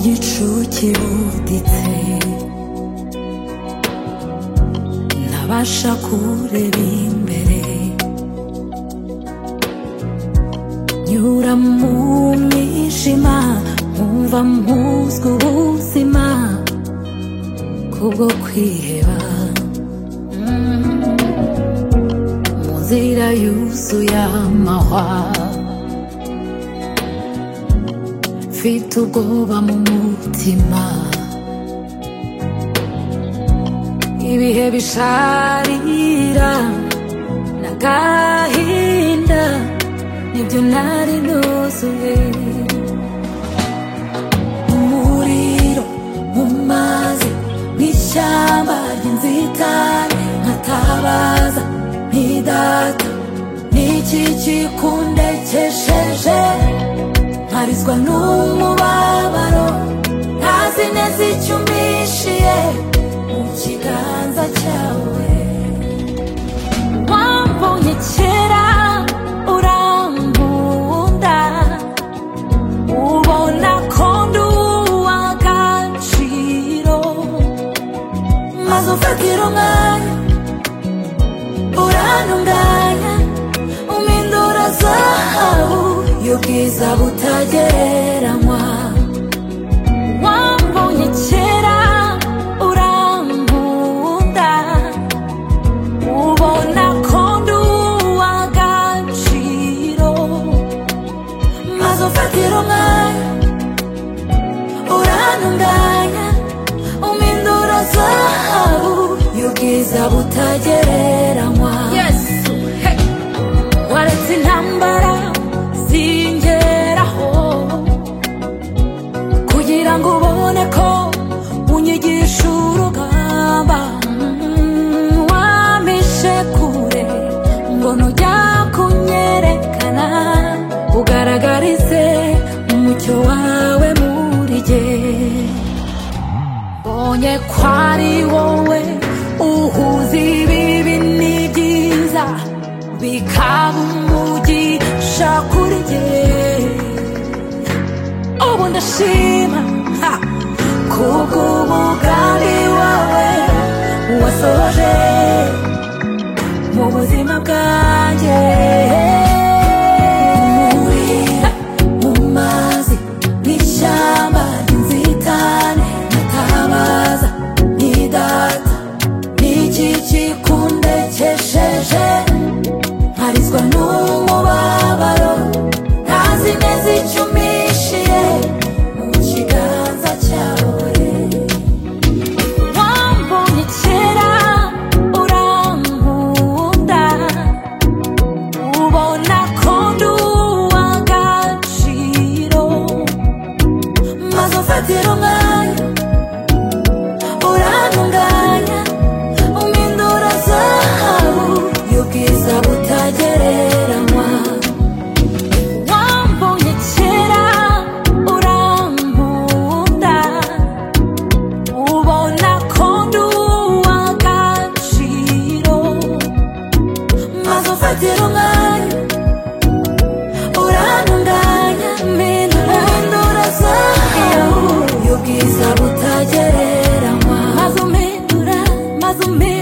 почуттів дітей, на ваша куреві мерей. Юра мумішима, мува музгу усима, кого квіва. Музира юсуя махва. mfite ubwoba mu mutima ibihe bisharira n'agahinda nibyo nari nuzuye umuriro mu mazi n'ishyamba ry'inzitane nkatabaza ntidata n'iki kikundekesheje mparizwa n'umubabaro ntazi neza icyo umpishiye mu kiganza cyawe wambonye kera urambunda ubona ko ndi uw'agaciro maze ufatira umwanya urantunganya umindura zahabu y'ubwiza butagereranywa wambonye kera urambunda ubona ko ndi uw'agaciro maze ufatira umwanya urantunganya umindura zahabu y'ubwiza butagereranywa yesu hey. waretse intambara zingeraho kugira ngo ubone ko unyigisha urugamba Mm, wampishe kure ngo nujya kunyerekana ugaragarize umucyo wawe muri jye mbonye ko ari wowe uhuza ibibi n'ibyiza bikaba umugisha kuri jye ubu ndashima ha, kubw'umugambi wawe wasoje mu buzima bwanjye umurira mu mazi n'ishyamba ry'inzitane ntatabaza n'idata n'iki kikundekesheje mparizwa n'umubabaro ntazi neza icyo umpishiye mu kiganza cyawe wambonye kera urankunda ubona ko ndi uw'agaciro maze ufatira umwanya urantunganya umindura zahabu y'ubwiza butagereranywa wambonye kera urankunda ubona ko ndi uw'agaciro maze ufatira umwanya urantunganya mpindura mpindura zahabu y'ubwiza butagereranywa maze umpindura maze umpindura